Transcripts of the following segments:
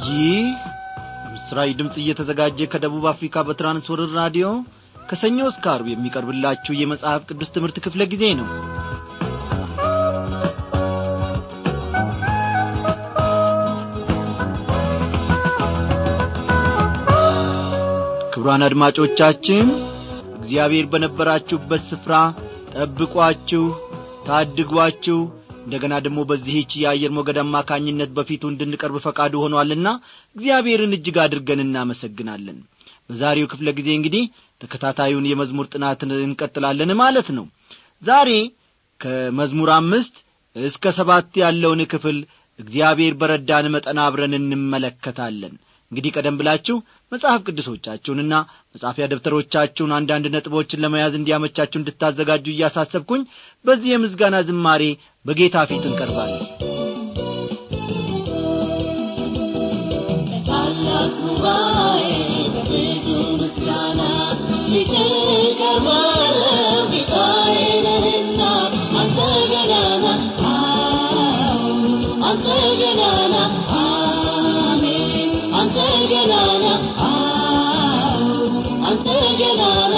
ይህ በምስራች ድምፅ እየተዘጋጀ ከደቡብ አፍሪካ በትራንስወርር ራዲዮ ከሰኞ እስከ አርብ የሚቀርብላችሁ የመጽሐፍ ቅዱስ ትምህርት ክፍለ ጊዜ ነው ክቡራን አድማጮቻችን እግዚአብሔር በነበራችሁበት ስፍራ ጠብቋችሁ ታድጓችሁ እንደገና ደግሞ በዚህች የአየር ሞገድ አማካኝነት በፊቱ እንድንቀርብ ፈቃዱ ሆኗልና እግዚአብሔርን እጅግ አድርገን እናመሰግናለን በዛሬው ክፍለ ጊዜ እንግዲህ ተከታታዩን የመዝሙር ጥናትን እንቀጥላለን ማለት ነው ዛሬ ከመዝሙር አምስት እስከ ሰባት ያለውን ክፍል እግዚአብሔር በረዳን መጠን አብረን እንመለከታለን እንግዲህ ቀደም ብላችሁ መጽሐፍ ቅዱሶቻችሁንና መጻፊያ ደብተሮቻችሁን አንዳንድ ነጥቦችን ለመያዝ እንዲያመቻችሁ እንድታዘጋጁ እያሳሰብኩኝ በዚህ የምስጋና ዝማሬ በጌታ ፊት እንቀርባለን ታላቅ ጉባኤ በብዙ ምስጋና ፊት ቀርባለሁ ጌታዬ ነህና አንተ ገናና አዎ፣ አንተ ገናና አሜን አንተ ገናና አዎ፣ አንተ ገናና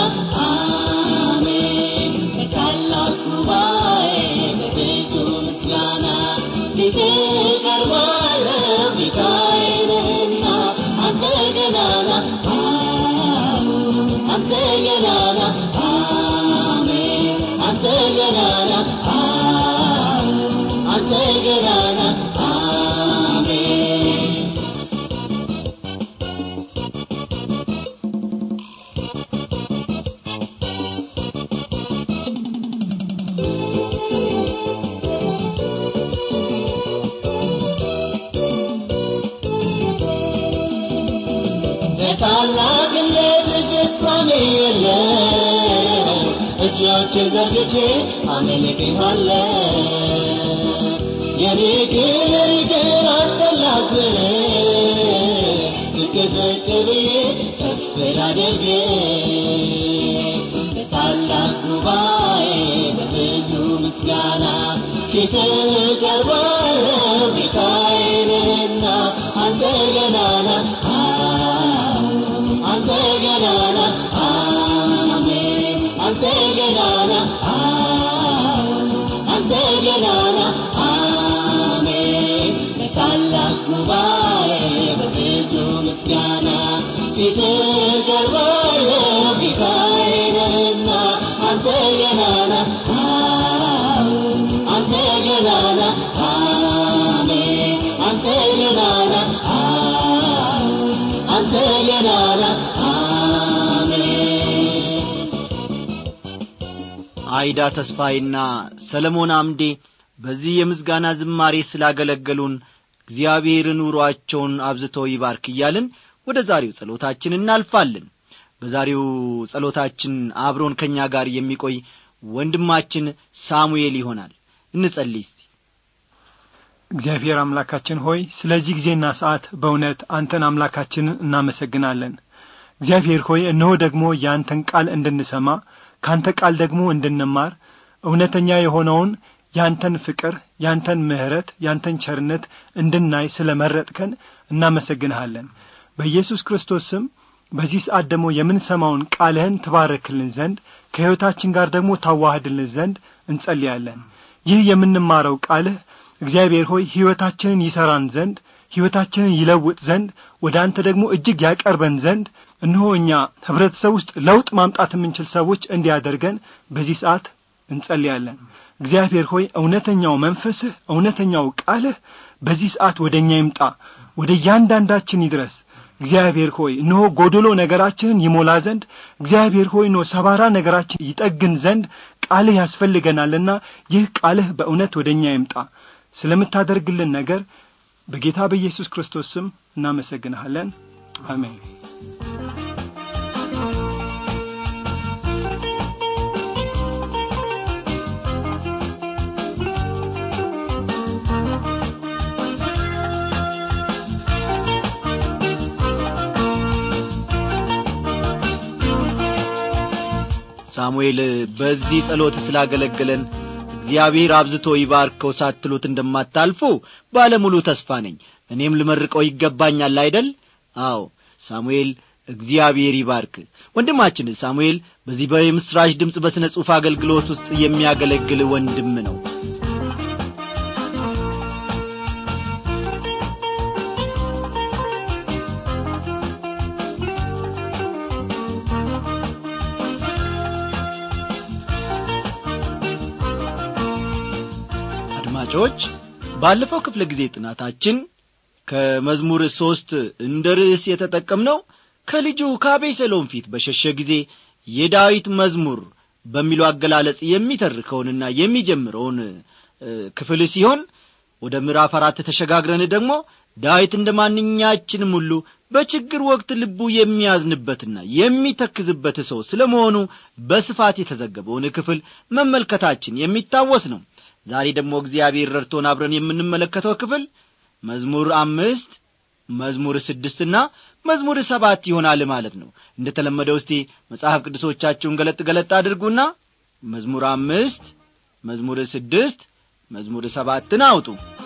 አሜን በታላቅ ጉባኤ በብዙ ምስጋና ፊት ቀርባለሁ ጌታዬ ነህና አንተ ገናና አዎ፣ አንተ ገናና አሜን አንተ ገናና አዎ፣ አንተ ገናና አሜን በታላቅነት ፍጻሜ የለም እጆችን ዘርግቼ አመልክሃለሁ የኔ ክብር ግን አስፈላጊ ዝቅ ዝቅ ብዬ ከፍ ላድርግ በታላቅ ጉባኤ በብዙ ምስጋና ፊት ቀርባለሁ ጌታዬ ነህና አንተ ገናና አዎ፣ አንተ ገናና አሜን አንተ ገናና አዎ፣ አንተ ገናና አሜን በታላቅ ጉባኤ በብዙ ምስጋና ፊት ቀርባለሁ ጌታዬ ነህና አንተ ገናና አዎ፣ አንተ ገናና አሜን አንተ ገናና አዎ፣ አንተ ገናና አሜን አይዳ ተስፋዬና ሰለሞን አምዴ በዚህ የምስጋና ዝማሬ ስላገለገሉን እግዚአብሔር ኑሮአቸውን አብዝቶ ይባርክ እያልን ወደ ዛሬው ጸሎታችን እናልፋለን በዛሬው ጸሎታችን አብሮን ከእኛ ጋር የሚቆይ ወንድማችን ሳሙኤል ይሆናል እንጸልይ እስቲ እግዚአብሔር አምላካችን ሆይ ስለዚህ ጊዜና ሰዓት በእውነት አንተን አምላካችንን እናመሰግናለን እግዚአብሔር ሆይ እነሆ ደግሞ የአንተን ቃል እንድንሰማ ካንተ ቃል ደግሞ እንድንማር እውነተኛ የሆነውን ያንተን ፍቅር ያንተን ምሕረት ያንተን ቸርነት እንድናይ ስለ መረጥከን እናመሰግንሃለን በኢየሱስ ክርስቶስ ስም በዚህ ሰዓት ደግሞ የምንሰማውን ቃልህን ትባረክልን ዘንድ ከሕይወታችን ጋር ደግሞ ታዋህድልን ዘንድ እንጸልያለን ይህ የምንማረው ቃልህ እግዚአብሔር ሆይ ሕይወታችንን ይሠራን ዘንድ ሕይወታችንን ይለውጥ ዘንድ ወደ አንተ ደግሞ እጅግ ያቀርበን ዘንድ እነሆ እኛ ኅብረተሰብ ውስጥ ለውጥ ማምጣት የምንችል ሰዎች እንዲያደርገን በዚህ ሰዓት እንጸልያለን እግዚአብሔር ሆይ እውነተኛው መንፈስህ እውነተኛው ቃልህ በዚህ ሰዓት ወደ እኛ ይምጣ ወደ እያንዳንዳችን ይድረስ እግዚአብሔር ሆይ እነሆ ጎዶሎ ነገራችንን ይሞላ ዘንድ እግዚአብሔር ሆይ እነሆ ሰባራ ነገራችን ይጠግን ዘንድ ቃልህ ያስፈልገናልና ይህ ቃልህ በእውነት ወደ እኛ ይምጣ ስለምታደርግልን ነገር በጌታ በኢየሱስ ክርስቶስ ስም እናመሰግንሃለን አሜን ሳሙኤል በዚህ ጸሎት ስላገለገለን እግዚአብሔር አብዝቶ ይባርከው ሳትሉት እንደማታልፉ ባለሙሉ ተስፋ ነኝ እኔም ልመርቀው ይገባኛል አይደል አዎ ሳሙኤል እግዚአብሔር ይባርክ ወንድማችን ሳሙኤል በዚህ በምስራች ድምፅ በሥነ ጽሑፍ አገልግሎት ውስጥ የሚያገለግል ወንድም ነው አድማጮች ባለፈው ክፍለ ጊዜ ጥናታችን ከመዝሙር ሦስት እንደ ርዕስ የተጠቀምነው ከልጁ ከአቤሴሎም ፊት በሸሸ ጊዜ የዳዊት መዝሙር በሚለው አገላለጽ የሚተርከውንና የሚጀምረውን ክፍል ሲሆን ወደ ምዕራፍ አራት ተሸጋግረን ደግሞ ዳዊት እንደ ማንኛችንም ሁሉ በችግር ወቅት ልቡ የሚያዝንበትና የሚተክዝበት ሰው ስለ መሆኑ በስፋት የተዘገበውን ክፍል መመልከታችን የሚታወስ ነው ዛሬ ደግሞ እግዚአብሔር ረድቶን አብረን የምንመለከተው ክፍል መዝሙር አምስት መዝሙር ስድስትና መዝሙር ሰባት ይሆናል ማለት ነው እንደ ተለመደው እስቲ መጽሐፍ ቅዱሶቻችሁን ገለጥ ገለጥ አድርጉና መዝሙር አምስት መዝሙር ስድስት መዝሙር ሰባትን አውጡ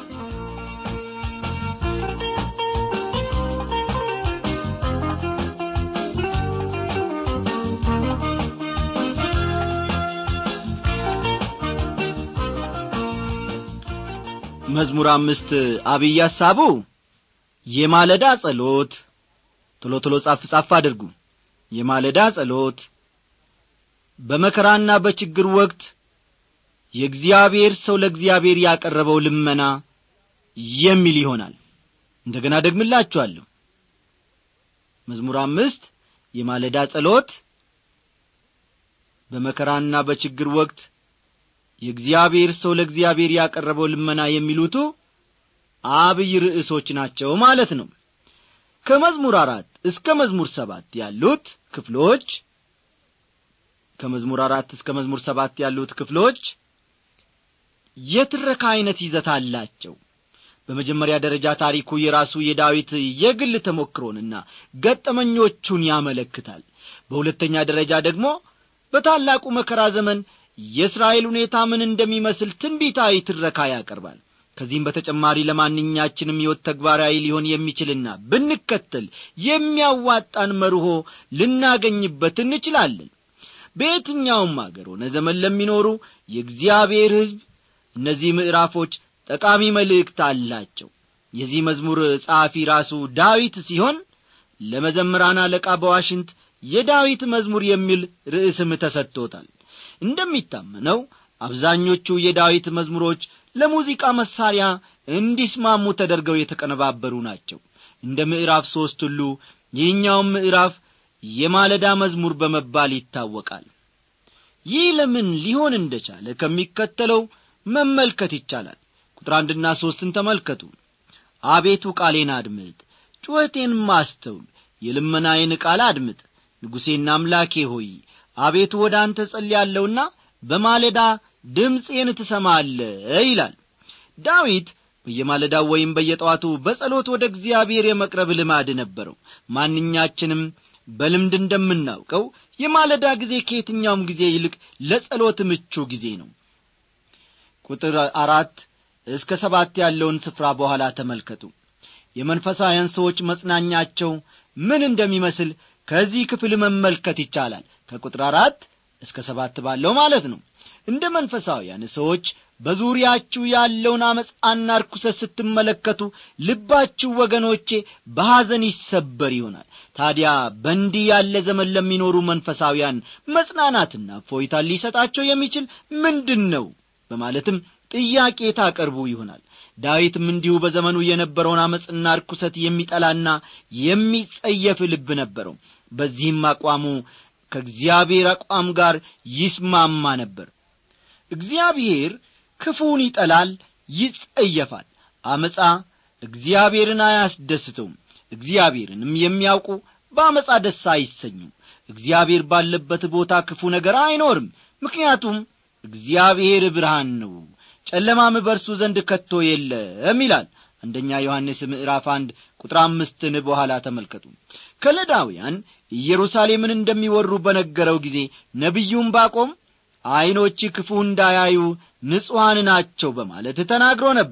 መዝሙር አምስት አብይ ሐሳቡ የማለዳ ጸሎት ቶሎ ቶሎ ጻፍ ጻፍ አድርጉ የማለዳ ጸሎት በመከራና በችግር ወቅት የእግዚአብሔር ሰው ለእግዚአብሔር ያቀረበው ልመና የሚል ይሆናል እንደገና ደግምላችኋለሁ መዝሙር አምስት የማለዳ ጸሎት በመከራና በችግር ወቅት የእግዚአብሔር ሰው ለእግዚአብሔር ያቀረበው ልመና የሚሉቱ አብይ ርዕሶች ናቸው ማለት ነው ከመዝሙር አራት እስከ መዝሙር ሰባት ያሉት ክፍሎች ከመዝሙር አራት እስከ መዝሙር ሰባት ያሉት ክፍሎች የትረካ ዐይነት ይዘት አላቸው በመጀመሪያ ደረጃ ታሪኩ የራሱ የዳዊት የግል ተሞክሮንና ገጠመኞቹን ያመለክታል በሁለተኛ ደረጃ ደግሞ በታላቁ መከራ ዘመን የእስራኤል ሁኔታ ምን እንደሚመስል ትንቢታዊ ትረካ ያቀርባል ከዚህም በተጨማሪ ለማንኛችንም ሕይወት ተግባራዊ ሊሆን የሚችልና ብንከተል የሚያዋጣን መርሆ ልናገኝበት እንችላለን በየትኛውም አገር ሆነ ዘመን ለሚኖሩ የእግዚአብሔር ሕዝብ እነዚህ ምዕራፎች ጠቃሚ መልእክት አላቸው የዚህ መዝሙር ጸሐፊ ራሱ ዳዊት ሲሆን ለመዘምራን አለቃ በዋሽንት የዳዊት መዝሙር የሚል ርዕስም ተሰጥቶታል እንደሚታመነው አብዛኞቹ የዳዊት መዝሙሮች ለሙዚቃ መሳሪያ እንዲስማሙ ተደርገው የተቀነባበሩ ናቸው እንደ ምዕራፍ ሦስት ሁሉ ይህኛውም ምዕራፍ የማለዳ መዝሙር በመባል ይታወቃል ይህ ለምን ሊሆን እንደቻለ ከሚከተለው መመልከት ይቻላል ቁጥር አንድና ሦስትን ተመልከቱ አቤቱ ቃሌን አድምጥ ጩኸቴን ማስተውል የልመናዬን ቃል አድምጥ ንጉሴና አምላኬ ሆይ አቤቱ ወደ አንተ ጸልያለሁና በማለዳ ድምፄን ትሰማለ ይላል ዳዊት በየማለዳው ወይም በየጠዋቱ በጸሎት ወደ እግዚአብሔር የመቅረብ ልማድ ነበረው ማንኛችንም በልምድ እንደምናውቀው የማለዳ ጊዜ ከየትኛውም ጊዜ ይልቅ ለጸሎት ምቹ ጊዜ ነው ቁጥር አራት እስከ ሰባት ያለውን ስፍራ በኋላ ተመልከቱ የመንፈሳውያን ሰዎች መጽናኛቸው ምን እንደሚመስል ከዚህ ክፍል መመልከት ይቻላል ከቁጥር አራት እስከ ሰባት ባለው ማለት ነው እንደ መንፈሳውያን ሰዎች በዙሪያችሁ ያለውን አመፃና ርኩሰት ስትመለከቱ ልባችሁ ወገኖቼ በሐዘን ይሰበር ይሆናል ታዲያ በእንዲህ ያለ ዘመን ለሚኖሩ መንፈሳውያን መጽናናትና ፎይታ ሊሰጣቸው የሚችል ምንድን ነው በማለትም ጥያቄ ታቀርቡ ይሆናል ዳዊትም እንዲሁ በዘመኑ የነበረውን አመፅና ርኩሰት የሚጠላና የሚጸየፍ ልብ ነበረው በዚህም አቋሙ ከእግዚአብሔር አቋም ጋር ይስማማ ነበር እግዚአብሔር ክፉን ይጠላል ይጸየፋል አመፃ እግዚአብሔርን አያስደስተውም እግዚአብሔርንም የሚያውቁ በአመፃ ደስ አይሰኙም እግዚአብሔር ባለበት ቦታ ክፉ ነገር አይኖርም ምክንያቱም እግዚአብሔር ብርሃን ነው ጨለማም በርሱ ዘንድ ከቶ የለም ይላል አንደኛ ዮሐንስ ምዕራፍ አንድ ቁጥር አምስትን በኋላ ተመልከቱ ከለዳውያን ኢየሩሳሌምን እንደሚወሩ በነገረው ጊዜ ነቢዩም ባቆም ዐይኖች ክፉ እንዳያዩ ንጹሐን ናቸው በማለት ተናግሮ ነበር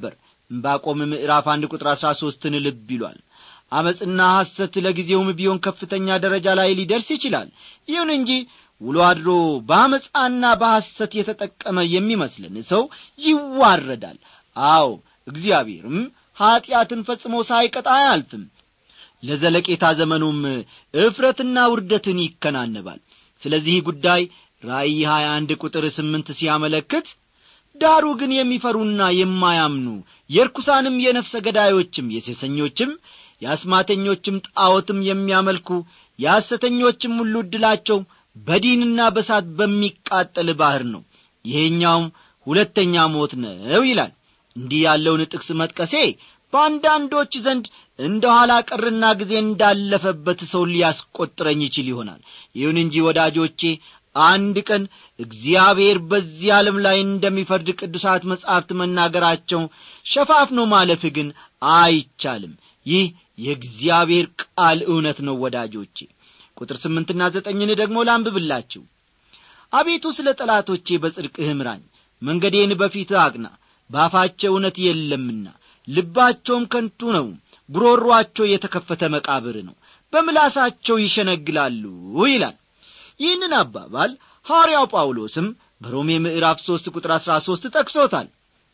ዕንባቆም ምዕራፍ አንድ ቁጥር አሥራ ሦስትን ልብ ይሏል አመፅና ሐሰት ለጊዜውም ቢሆን ከፍተኛ ደረጃ ላይ ሊደርስ ይችላል ይሁን እንጂ ውሎ አድሮ በአመፃና በሐሰት የተጠቀመ የሚመስልን ሰው ይዋረዳል አዎ እግዚአብሔርም ኀጢአትን ፈጽሞ ሳይቀጣ አያልፍም ለዘለቄታ ዘመኑም እፍረትና ውርደትን ይከናነባል ስለዚህ ጉዳይ ራእይ 21 ቁጥር ስምንት ሲያመለክት ዳሩ ግን የሚፈሩና የማያምኑ የርኩሳንም የነፍሰ ገዳዮችም የሴሰኞችም የአስማተኞችም ጣዖትም የሚያመልኩ የሐሰተኞችም ሁሉ ዕድላቸው በዲንና በሳት በሚቃጠል ባሕር ነው ይሄኛውም ሁለተኛ ሞት ነው ይላል እንዲህ ያለውን ጥቅስ መጥቀሴ በአንዳንዶች ዘንድ እንደ ኋላ ቀርና ጊዜ እንዳለፈበት ሰው ሊያስቈጥረኝ ይችል ይሆናል ይሁን እንጂ ወዳጆቼ አንድ ቀን እግዚአብሔር በዚህ ዓለም ላይ እንደሚፈርድ ቅዱሳት መጻሕፍት መናገራቸው ሸፋፍኖ ማለፍ ግን አይቻልም ይህ የእግዚአብሔር ቃል እውነት ነው ወዳጆቼ ቁጥር ስምንትና ዘጠኝን ደግሞ ላንብብላችሁ አቤቱ ስለ ጠላቶቼ በጽድቅህ ምራኝ መንገዴን በፊትህ አቅና ባፋቸው እውነት የለምና ልባቸውም ከንቱ ነው ጉሮሮአቸው የተከፈተ መቃብር ነው በምላሳቸው ይሸነግላሉ ይላል ይህንን አባባል ሐዋርያው ጳውሎስም በሮሜ ምዕራፍ ሦስት ቁጥር አሥራ ሦስት ጠቅሶታል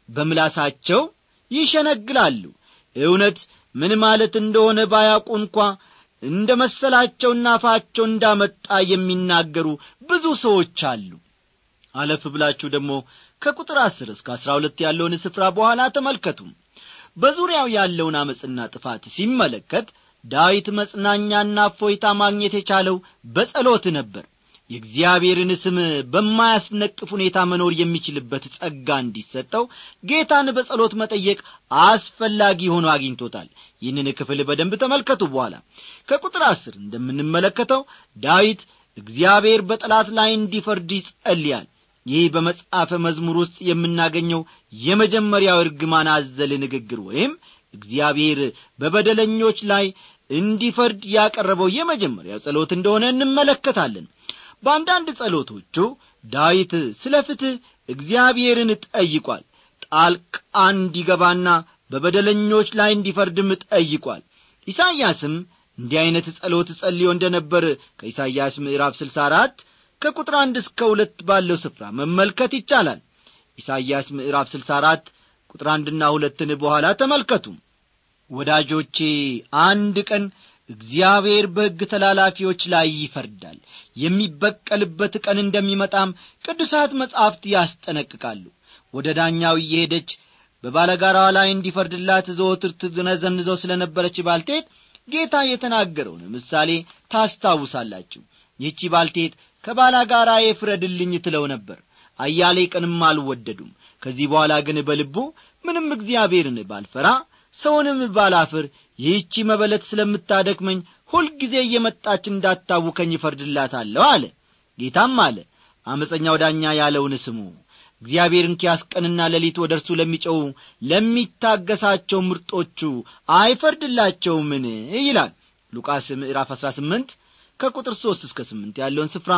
በምላሳቸው ይሸነግላሉ እውነት ምን ማለት እንደሆነ ባያውቁ እንኳ እንደ መሰላቸውና አፋቸው እንዳመጣ የሚናገሩ ብዙ ሰዎች አሉ አለፍ ብላችሁ ደግሞ ከቁጥር አስር እስከ አሥራ ሁለት ያለውን ስፍራ በኋላ ተመልከቱ በዙሪያው ያለውን አመፅና ጥፋት ሲመለከት ዳዊት መጽናኛና እፎይታ ማግኘት የቻለው በጸሎት ነበር የእግዚአብሔርን ስም በማያስነቅፍ ሁኔታ መኖር የሚችልበት ጸጋ እንዲሰጠው ጌታን በጸሎት መጠየቅ አስፈላጊ ሆኖ አግኝቶታል ይህንን ክፍል በደንብ ተመልከቱ በኋላ ከቁጥር አስር እንደምንመለከተው ዳዊት እግዚአብሔር በጠላት ላይ እንዲፈርድ ይጸልያል ይህ በመጽሐፈ መዝሙር ውስጥ የምናገኘው የመጀመሪያው እርግማን አዘል ንግግር ወይም እግዚአብሔር በበደለኞች ላይ እንዲፈርድ ያቀረበው የመጀመሪያው ጸሎት እንደሆነ እንመለከታለን በአንዳንድ ጸሎቶቹ ዳዊት ስለ ፍትሕ እግዚአብሔርን ጠይቋል ጣልቃ እንዲገባና በበደለኞች ላይ እንዲፈርድም ጠይቋል ኢሳይያስም እንዲህ ዐይነት ጸሎት ጸልዮ እንደ ነበር ከኢሳይያስ ምዕራፍ ስልሳ አራት ከቁጥር አንድ እስከ ሁለት ባለው ስፍራ መመልከት ይቻላል ኢሳይያስ ምዕራፍ ስልሳ አራት ቁጥር አንድና ሁለትን በኋላ ተመልከቱ ወዳጆቼ አንድ ቀን እግዚአብሔር በሕግ ተላላፊዎች ላይ ይፈርዳል የሚበቀልበት ቀን እንደሚመጣም ቅዱሳት መጻሕፍት ያስጠነቅቃሉ ወደ ዳኛው እየሄደች በባለጋራዋ ላይ እንዲፈርድላት ዘወትር ትነዘንዘው ስለ ነበረች ባልቴት ጌታ የተናገረውን ምሳሌ ታስታውሳላችሁ ይህቺ ባልቴት ከባላጋራዬ ፍረድልኝ ትለው ነበር አያሌ ቀንም አልወደዱም ከዚህ በኋላ ግን በልቡ ምንም እግዚአብሔርን ባልፈራ ሰውንም ባላፍር ይህቺ መበለት ስለምታደክመኝ ሁልጊዜ እየመጣች እንዳታውከኝ ይፈርድላታለሁ አለ ጌታም አለ አመፀኛው ዳኛ ያለውን ስሙ እግዚአብሔርን ኪያስ ቀንና ሌሊት ወደ እርሱ ለሚጨው ለሚታገሳቸው ምርጦቹ አይፈርድላቸውምን ይላል ሉቃስ ምዕራፍ አሥራ ስምንት ከቁጥር ሦስት እስከ ስምንት ያለውን ስፍራ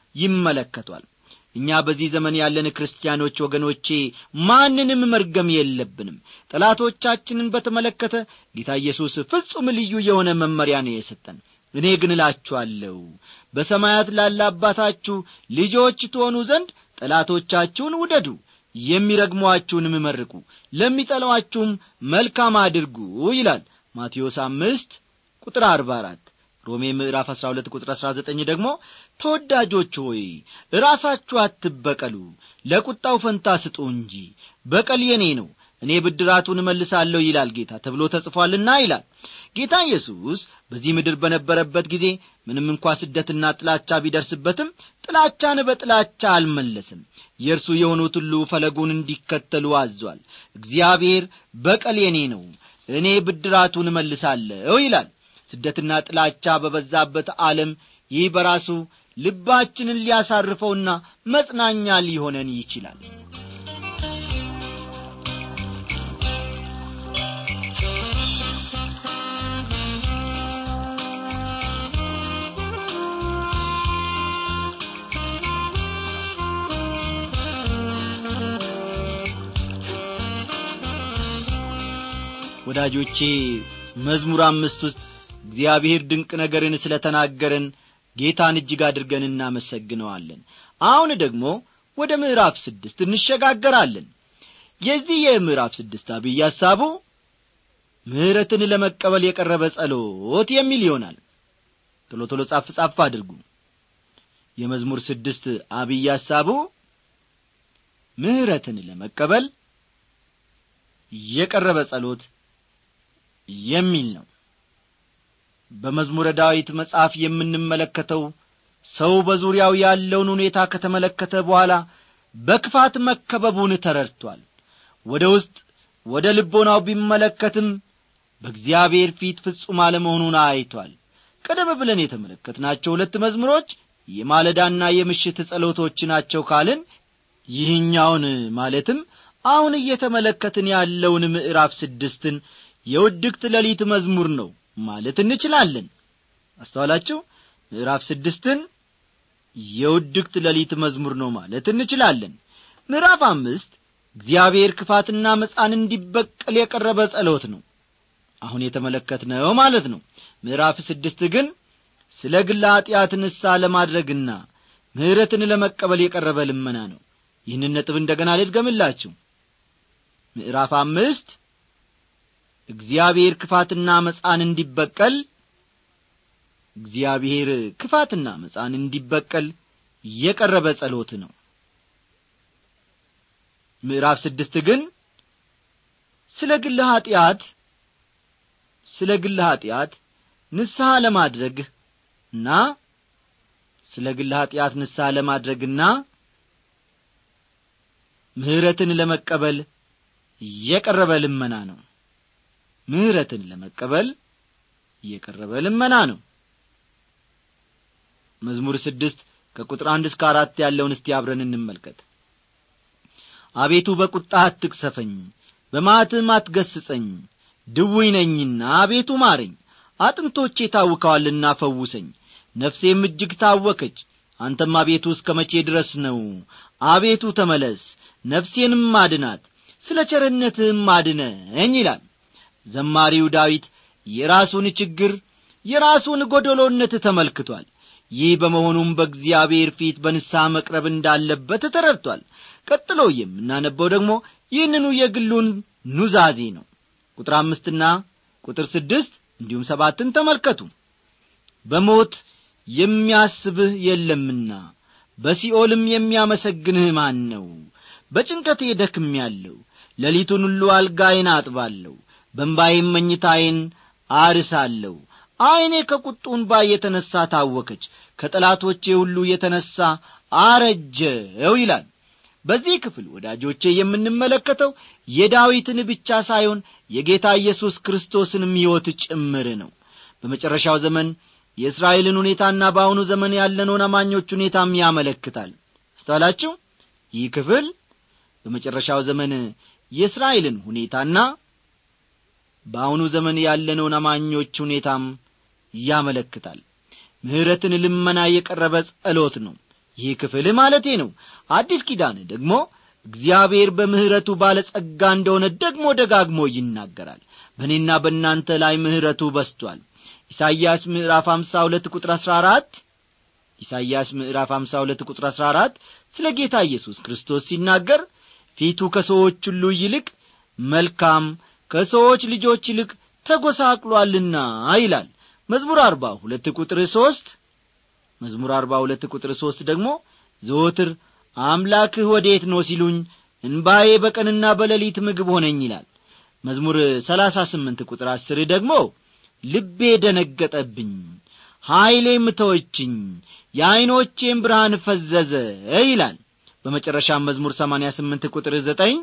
ይመለከቷል እኛ በዚህ ዘመን ያለን ክርስቲያኖች ወገኖቼ ማንንም መርገም የለብንም ጠላቶቻችንን በተመለከተ ጌታ ኢየሱስ ፍጹም ልዩ የሆነ መመሪያ ነው የሰጠን እኔ ግን እላችኋለሁ በሰማያት ላለ አባታችሁ ልጆች ትሆኑ ዘንድ ጠላቶቻችሁን ውደዱ የሚረግሟችሁንም መርቁ ለሚጠሏችሁም መልካም አድርጉ ይላል ማቴዎስ አምስት ቁጥር አርባ አራት ሮሜ ምዕራፍ አሥራ ሁለት ቁጥር አሥራ ዘጠኝ ደግሞ ተወዳጆች ሆይ ራሳችሁ አትበቀሉ ለቁጣው ፈንታ ስጡ እንጂ በቀል የኔ ነው እኔ ብድራቱን እመልሳለሁ ይላል ጌታ ተብሎ ተጽፏልና ይላል ጌታ ኢየሱስ በዚህ ምድር በነበረበት ጊዜ ምንም እንኳ ስደትና ጥላቻ ቢደርስበትም ጥላቻን በጥላቻ አልመለስም የእርሱ የሆኑት ሁሉ ፈለጉን እንዲከተሉ አዟል እግዚአብሔር በቀል የኔ ነው እኔ ብድራቱን እመልሳለሁ ይላል ስደትና ጥላቻ በበዛበት ዓለም ይህ በራሱ ልባችንን ሊያሳርፈውና መጽናኛ ሊሆነን ይችላል ወዳጆቼ መዝሙር አምስት ውስጥ እግዚአብሔር ድንቅ ነገርን ስለ ተናገረን ጌታን እጅግ አድርገን እናመሰግነዋለን አሁን ደግሞ ወደ ምዕራፍ ስድስት እንሸጋገራለን የዚህ የምዕራፍ ስድስት አብይ ሐሳቡ ምሕረትን ለመቀበል የቀረበ ጸሎት የሚል ይሆናል ቶሎ ቶሎ ጻፍ ጻፍ አድርጉ የመዝሙር ስድስት አብይ ሐሳቡ ምሕረትን ለመቀበል የቀረበ ጸሎት የሚል ነው በመዝሙረ ዳዊት መጽሐፍ የምንመለከተው ሰው በዙሪያው ያለውን ሁኔታ ከተመለከተ በኋላ በክፋት መከበቡን ተረድቷል ወደ ውስጥ ወደ ልቦናው ቢመለከትም በእግዚአብሔር ፊት ፍጹም አለመሆኑን አይቷል ቀደም ብለን የተመለከትናቸው ሁለት መዝሙሮች የማለዳና የምሽት ጸሎቶች ናቸው ካልን ይህኛውን ማለትም አሁን እየተመለከትን ያለውን ምዕራፍ ስድስትን የውድቅት ሌሊት መዝሙር ነው ማለት እንችላለን አስተዋላችሁ ምዕራፍ ስድስትን የውድቅት ሌሊት መዝሙር ነው ማለት እንችላለን ምዕራፍ አምስት እግዚአብሔር ክፋትና መጻን እንዲበቀል የቀረበ ጸሎት ነው አሁን የተመለከትነው ማለት ነው ምዕራፍ ስድስት ግን ስለ ግላ ኀጢአት ንሳ ለማድረግና ምሕረትን ለመቀበል የቀረበ ልመና ነው ይህንን ነጥብ እንደገና ልድገምላችሁ ምዕራፍ አምስት እግዚአብሔር ክፋትና መጻን እንዲበቀል እግዚአብሔር ክፋትና መጻን እንዲበቀል የቀረበ ጸሎት ነው ምዕራፍ ስድስት ግን ስለ ግል ኀጢአት ስለ ግል ኀጢአት ንስሐ ለማድረግና ስለ ግል ኀጢአት ንስሐ ለማድረግና ምሕረትን ለመቀበል የቀረበ ልመና ነው ምሕረትን ለመቀበል የቀረበ ልመና ነው መዝሙር ስድስት ከቁጥር አንድ እስከ አራት ያለውን እስቲ አብረን እንመልከት አቤቱ በቁጣህ አትቅሰፈኝ በማትም አትገስጸኝ ድውይ ነኝና አቤቱ ማረኝ አጥንቶቼ ታውከዋልና ፈውሰኝ ነፍሴም እጅግ ታወከች አንተም አቤቱ እስከ መቼ ድረስ ነው አቤቱ ተመለስ ነፍሴንም አድናት ስለ ቸርነትህም አድነኝ ይላል ዘማሪው ዳዊት የራሱን ችግር የራሱን ጐደሎነት ተመልክቷል ይህ በመሆኑም በእግዚአብሔር ፊት በንስሐ መቅረብ እንዳለበት ተረድቷል ቀጥሎ የምናነበው ደግሞ ይህንኑ የግሉን ኑዛዜ ነው ቁጥር አምስትና ቁጥር ስድስት እንዲሁም ሰባትን ተመልከቱ በሞት የሚያስብህ የለምና በሲኦልም የሚያመሰግንህ ማን ነው በጭንቀቴ ደክም ያለው ሌሊቱን ሁሉ አልጋዬን አጥባለሁ በንባይም መኝታዬን አርሳለሁ ዐይኔ ከቁጡ እንባ የተነሣ ታወከች ከጠላቶቼ ሁሉ የተነሣ አረጀው ይላል በዚህ ክፍል ወዳጆቼ የምንመለከተው የዳዊትን ብቻ ሳይሆን የጌታ ኢየሱስ ክርስቶስንም ሕይወት ጭምር ነው በመጨረሻው ዘመን የእስራኤልን ሁኔታና በአሁኑ ዘመን ያለነውን አማኞች ሁኔታም ያመለክታል አስተዋላችሁ ይህ ክፍል በመጨረሻው ዘመን የእስራኤልን ሁኔታና በአሁኑ ዘመን ያለነውን አማኞች ሁኔታም ያመለክታል ምሕረትን ልመና የቀረበ ጸሎት ነው ይህ ክፍል ማለቴ ነው አዲስ ኪዳን ደግሞ እግዚአብሔር በምሕረቱ ባለጸጋ እንደሆነ ደግሞ ደጋግሞ ይናገራል በእኔና በእናንተ ላይ ምሕረቱ በስቷል ኢሳይያስ ምዕራፍ አምሳ ሁለት ቁጥር አሥራ አራት ኢሳይያስ ምዕራፍ አምሳ ሁለት ቁጥር አሥራ አራት ስለ ጌታ ኢየሱስ ክርስቶስ ሲናገር ፊቱ ከሰዎች ሁሉ ይልቅ መልካም ከሰዎች ልጆች ይልቅ ተጐሳቅሏልና ይላል መዝሙር አርባ ሁለት ቁጥር ሦስት መዝሙር አርባ ሁለት ቁጥር ሦስት ደግሞ ዘወትር አምላክህ ወዴት ነው ሲሉኝ እንባዬ በቀንና በሌሊት ምግብ ሆነኝ ይላል መዝሙር ሰላሳ ስምንት ቁጥር አስር ደግሞ ልቤ ደነገጠብኝ ኀይሌም ተወችኝ የዐይኖቼም ብርሃን ፈዘዘ ይላል በመጨረሻም መዝሙር ሰማንያ ስምንት ቁጥር ዘጠኝ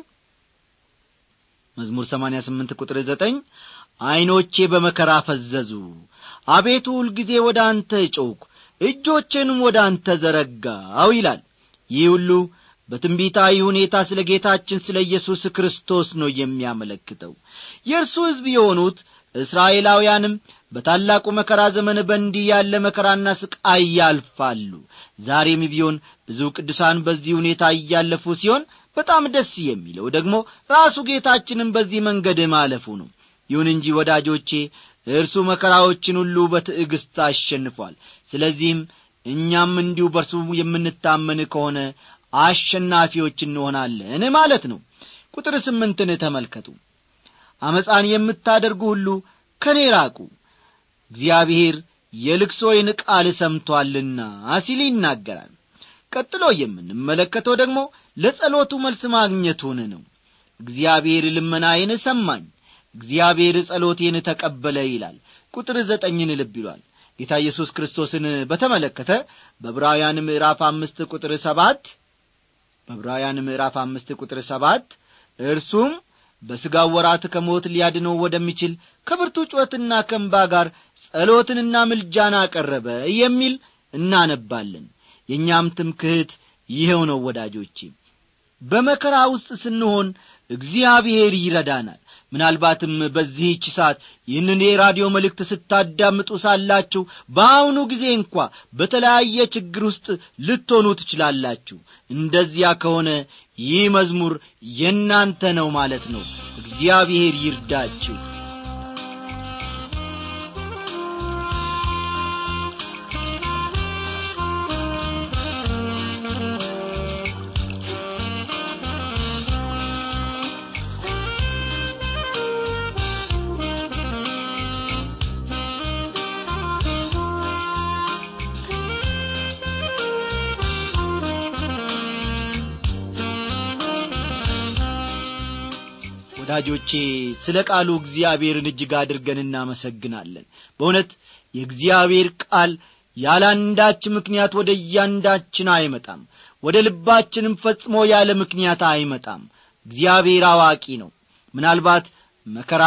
መዝሙር ሰማንያ ስምንት ቁጥር ዘጠኝ ዐይኖቼ በመከራ ፈዘዙ አቤቱ ሁልጊዜ ወደ አንተ ጮኽሁ እጆቼንም ወደ አንተ ዘረጋው ይላል ይህ ሁሉ በትንቢታዊ ሁኔታ ስለ ጌታችን ስለ ኢየሱስ ክርስቶስ ነው የሚያመለክተው የእርሱ ሕዝብ የሆኑት እስራኤላውያንም በታላቁ መከራ ዘመን በእንዲህ ያለ መከራና ስቃይ ያልፋሉ ዛሬም ቢሆን ብዙ ቅዱሳን በዚህ ሁኔታ እያለፉ ሲሆን በጣም ደስ የሚለው ደግሞ ራሱ ጌታችንም በዚህ መንገድ ማለፉ ነው ይሁን እንጂ ወዳጆቼ እርሱ መከራዎችን ሁሉ በትዕግሥት አሸንፏል ስለዚህም እኛም እንዲሁ በርሱ የምንታመን ከሆነ አሸናፊዎች እንሆናለን ማለት ነው ቁጥር ስምንትን ተመልከቱ አመፃን የምታደርጉ ሁሉ ከኔ ራቁ እግዚአብሔር የልቅሶዬን ቃል ሰምቶአልና ሲል ይናገራል ቀጥሎ የምንመለከተው ደግሞ ለጸሎቱ መልስ ማግኘቱን ነው እግዚአብሔር ልመናዬን ሰማኝ እግዚአብሔር ጸሎቴን ተቀበለ ይላል ቁጥር ዘጠኝን ልብ ይሏል ጌታ ኢየሱስ ክርስቶስን በተመለከተ በዕብራውያን ምዕራፍ አምስት ቁጥር ሰባት በዕብራውያን ምዕራፍ አምስት ቁጥር ሰባት እርሱም በሥጋው ወራት ከሞት ሊያድነው ወደሚችል ከብርቱ ጩኸትና ከእንባ ጋር ጸሎትንና ምልጃን አቀረበ የሚል እናነባለን የእኛም ትምክህት ይኸው ነው ወዳጆቼ በመከራ ውስጥ ስንሆን እግዚአብሔር ይረዳናል ምናልባትም በዚህች ሰዓት ይህንን የራዲዮ መልእክት ስታዳምጡ ሳላችሁ በአሁኑ ጊዜ እንኳ በተለያየ ችግር ውስጥ ልትሆኑ ትችላላችሁ እንደዚያ ከሆነ ይህ መዝሙር የእናንተ ነው ማለት ነው እግዚአብሔር ይርዳችሁ ወዳጆቼ ስለ ቃሉ እግዚአብሔርን እጅግ አድርገን እናመሰግናለን በእውነት የእግዚአብሔር ቃል ያላንዳች ምክንያት ወደ እያንዳችን አይመጣም ወደ ልባችንም ፈጽሞ ያለ ምክንያት አይመጣም እግዚአብሔር አዋቂ ነው ምናልባት መከራ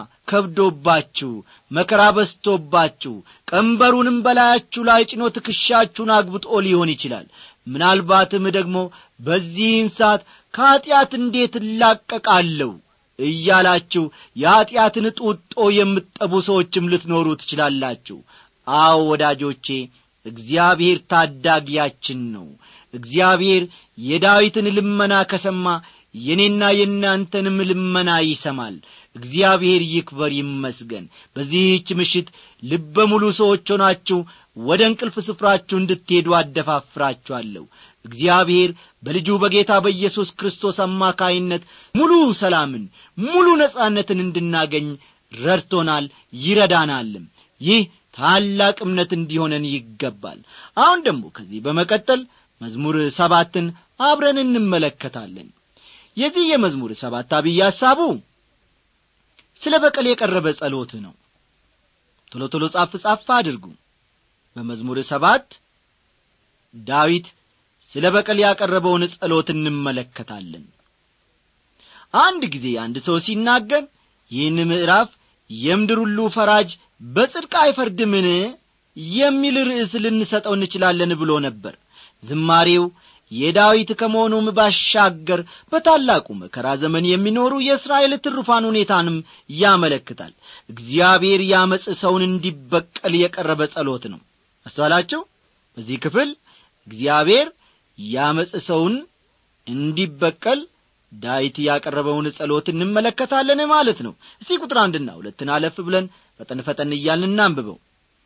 ከብዶባችሁ መከራ በስቶባችሁ ቀንበሩንም በላያችሁ ላይ ጭኖ ትከሻችሁን አግብጦ ሊሆን ይችላል ምናልባትም ደግሞ በዚህን ሰዓት ከኀጢአት እንዴት እላቀቃለሁ እያላችሁ የኀጢአትን ጡጦ የምትጠቡ ሰዎችም ልትኖሩ ትችላላችሁ አዎ ወዳጆቼ እግዚአብሔር ታዳጊያችን ነው እግዚአብሔር የዳዊትን ልመና ከሰማ የኔና የእናንተንም ልመና ይሰማል እግዚአብሔር ይክበር ይመስገን በዚህች ምሽት ልበ ሙሉ ሰዎች ሆናችሁ ወደ እንቅልፍ ስፍራችሁ እንድትሄዱ አደፋፍራችኋለሁ እግዚአብሔር በልጁ በጌታ በኢየሱስ ክርስቶስ አማካይነት ሙሉ ሰላምን ሙሉ ነጻነትን እንድናገኝ ረድቶናል ይረዳናልም ይህ ታላቅ እምነት እንዲሆነን ይገባል አሁን ደግሞ ከዚህ በመቀጠል መዝሙር ሰባትን አብረን እንመለከታለን የዚህ የመዝሙር ሰባት አብይ ሐሳቡ ስለ በቀል የቀረበ ጸሎት ነው ቶሎ ቶሎ ጻፍ ጻፍ አድርጉ በመዝሙር ሰባት ዳዊት ስለ በቀል ያቀረበውን ጸሎት እንመለከታለን አንድ ጊዜ አንድ ሰው ሲናገር ይህን ምዕራፍ የምድር ሁሉ ፈራጅ በጽድቅ አይፈርድምን የሚል ርዕስ ልንሰጠው እንችላለን ብሎ ነበር ዝማሬው የዳዊት ከመሆኑም ባሻገር በታላቁ መከራ ዘመን የሚኖሩ የእስራኤል ትሩፋን ሁኔታንም ያመለክታል እግዚአብሔር ያመፅ ሰውን እንዲበቀል የቀረበ ጸሎት ነው አስተዋላቸው በዚህ ክፍል እግዚአብሔር ያመፅ ሰውን እንዲበቀል ዳዊት ያቀረበውን ጸሎት እንመለከታለን ማለት ነው እስቲ ቁጥር አንድና ሁለትን አለፍ ብለን ፈጠን ፈጠን እያልን እናንብበው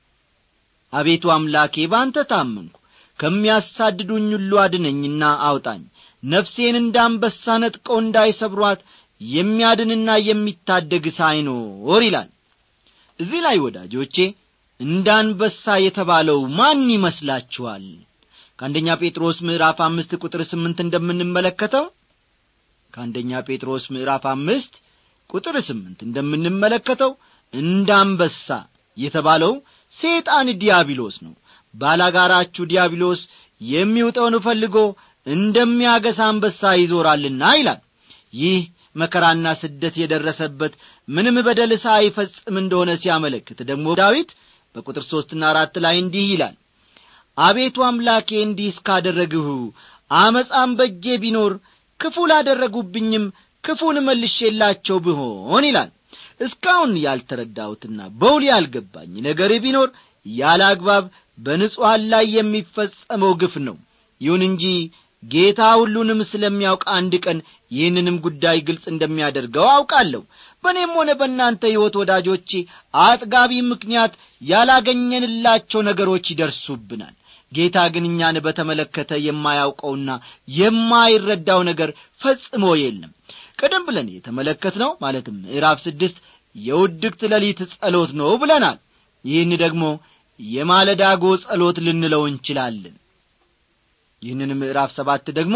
አቤቱ አምላኬ በአንተ ታመንኩ ከሚያሳድዱኝ ሁሉ አድነኝና አውጣኝ ነፍሴን እንዳንበሳ ነጥቀው እንዳይሰብሯት የሚያድንና የሚታደግ ሳይኖር ይላል እዚህ ላይ ወዳጆቼ እንዳንበሳ የተባለው ማን ይመስላችኋል ከአንደኛ ጴጥሮስ ምዕራፍ አምስት ቁጥር ስምንት እንደምንመለከተው ከአንደኛ ጴጥሮስ ምዕራፍ አምስት ቁጥር ስምንት እንደምንመለከተው እንዳንበሳ የተባለው ሴጣን ዲያብሎስ ነው ባላጋራችሁ ዲያብሎስ የሚውጠውን ፈልጎ እንደሚያገሳ አንበሳ ይዞራልና ይላል ይህ መከራና ስደት የደረሰበት ምንም በደል ሳይፈጽም እንደሆነ ሲያመለክት ደግሞ ዳዊት በቁጥር ሦስትና አራት ላይ እንዲህ ይላል አቤቱ አምላኬ እንዲህ እስካደረግሁ አመፃም በእጄ ቢኖር ክፉ ላደረጉብኝም ክፉን መልሼላቸው ብሆን ይላል እስካሁን ያልተረዳሁትና በውል ያልገባኝ ነገር ቢኖር ያለ አግባብ በንጹሐን ላይ የሚፈጸመው ግፍ ነው ይሁን እንጂ ጌታ ሁሉንም ስለሚያውቅ አንድ ቀን ይህንንም ጉዳይ ግልጽ እንደሚያደርገው አውቃለሁ በእኔም ሆነ በእናንተ ሕይወት ወዳጆቼ አጥጋቢ ምክንያት ያላገኘንላቸው ነገሮች ይደርሱብናል ጌታ ግን እኛን በተመለከተ የማያውቀውና የማይረዳው ነገር ፈጽሞ የለም ቀደም ብለን የተመለከትነው ማለትም ምዕራፍ ስድስት የውድቅት ሌሊት ጸሎት ነው ብለናል ይህን ደግሞ የማለዳጎ ጸሎት ልንለው እንችላለን ይህንን ምዕራፍ ሰባት ደግሞ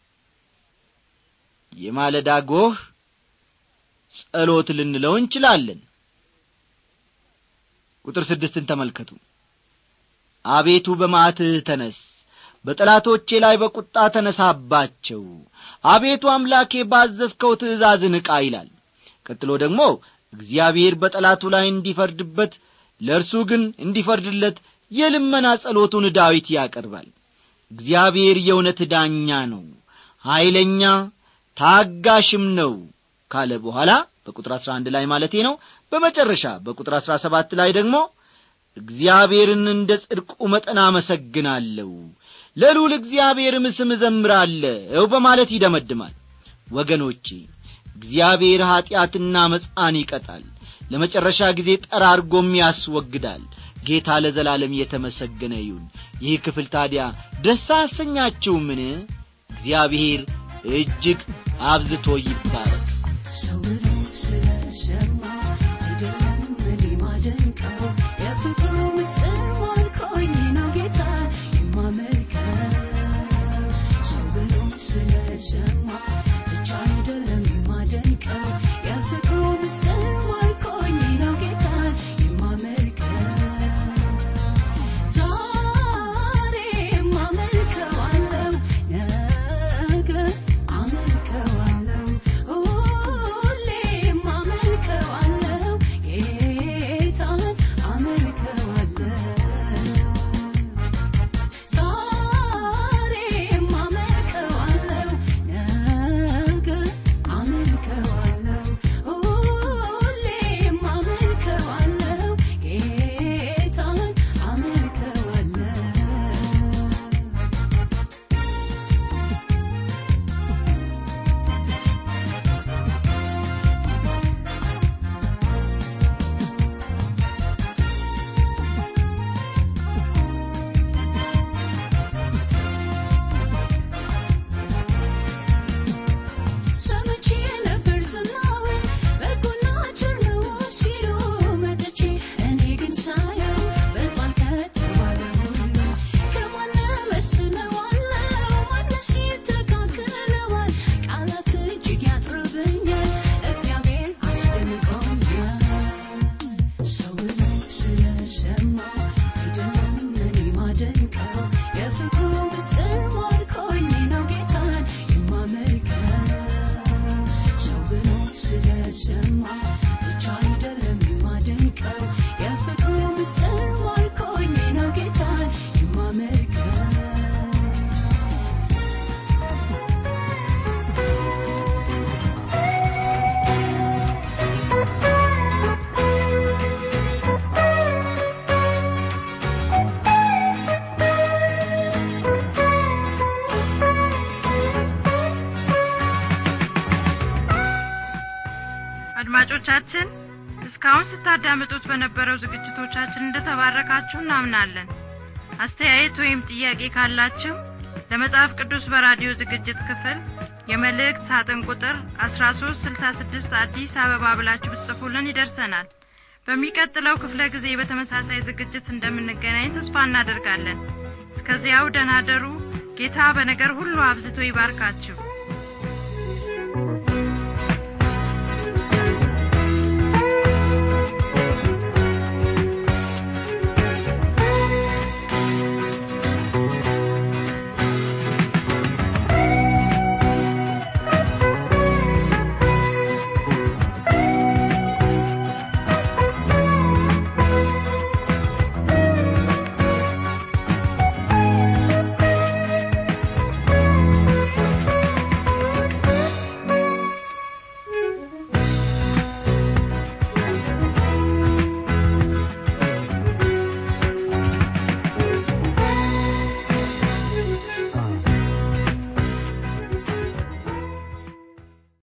የማለዳ ጎህ ጸሎት ልንለው እንችላለን ቁጥር ስድስትን ተመልከቱ አቤቱ በማትህ ተነስ በጠላቶቼ ላይ በቁጣ ተነሳባቸው አቤቱ አምላኬ ባዘዝከው ትእዛዝ ንቃ ይላል ቀጥሎ ደግሞ እግዚአብሔር በጠላቱ ላይ እንዲፈርድበት ለእርሱ ግን እንዲፈርድለት የልመና ጸሎቱን ዳዊት ያቀርባል እግዚአብሔር የእውነት ዳኛ ነው ኀይለኛ ታጋሽም ነው ካለ በኋላ በቁጥር አሥራ አንድ ላይ ማለቴ ነው በመጨረሻ በቁጥር አሥራ ሰባት ላይ ደግሞ እግዚአብሔርን እንደ ጽድቁ መጠን አመሰግናለሁ ለልዑል እግዚአብሔርም ስም እዘምራለሁ በማለት ይደመድማል ወገኖቼ እግዚአብሔር ኀጢአትና መጻን ይቀጣል ለመጨረሻ ጊዜ ጠራርጎም ያስወግዳል ጌታ ለዘላለም የተመሰገነ ይሁን ይህ ክፍል ታዲያ ደስ አሰኛችሁምን እግዚአብሔር እጅግ አብዝቶ ይባረክ ሰው ብሎ ስለሰማ አይደለም እኔ ማደንቀው የፍቅሩ ምስጢር ማርኮኝ ነው ጌታ የማመልከው ሰው ብሎ ስለሰማ ብቻ አይደለም የማደንቀው የፍቅሩ ምስጢር ማርኮኝ ነው ጌታ የማመልከው ዛሬም አመልከዋለሁ ነገ አመልከዋለሁ ሁሌም አመልከዋለሁ ጌታን አመልከዋለሁ ዛሬም አመልከዋለሁ ነገ አመልከዋለሁ ሁሌም አመልከዋለሁ ጌታን አመልከዋለሁ ሰምቼ ነበር ዝናውን በጎና ቸር ነው ሲሉ መጥቼ እኔ ግን ሳየው በጧል ከተባለ ሁሉ ከማን እመስለዋለሁ? ማንስ ይተካከለዋል? ቃላት እጅግ ያጥርብኛል፣ እግዚአብሔር አስደንቆኛል። ሰው ብሎ ስለሰማ አይደለም እኔ ማደንቀው የፍቅሩ ምስጢር ማርኮኝ ነው ጌታን የማመልከው ሰው ብሎ ስለሰማ ብቻ አይደለም የማደንቀው የፍቅሩ ምስጢር ማርኮኝ ነው ጌታን የማመልከው አድማጮቻችን እስካሁን ስታዳምጡት በነበረው ዝግጅቶቻችን እንደተባረካችሁ እናምናለን አስተያየት ወይም ጥያቄ ካላችሁ ለመጽሐፍ ቅዱስ በራዲዮ ዝግጅት ክፍል የመልእክት ሳጥን ቁጥር 1366 አዲስ አበባ ብላችሁ ብትጽፉልን ይደርሰናል በሚቀጥለው ክፍለ ጊዜ በተመሳሳይ ዝግጅት እንደምንገናኝ ተስፋ እናደርጋለን እስከዚያው ደናደሩ ጌታ በነገር ሁሉ አብዝቶ ይባርካችሁ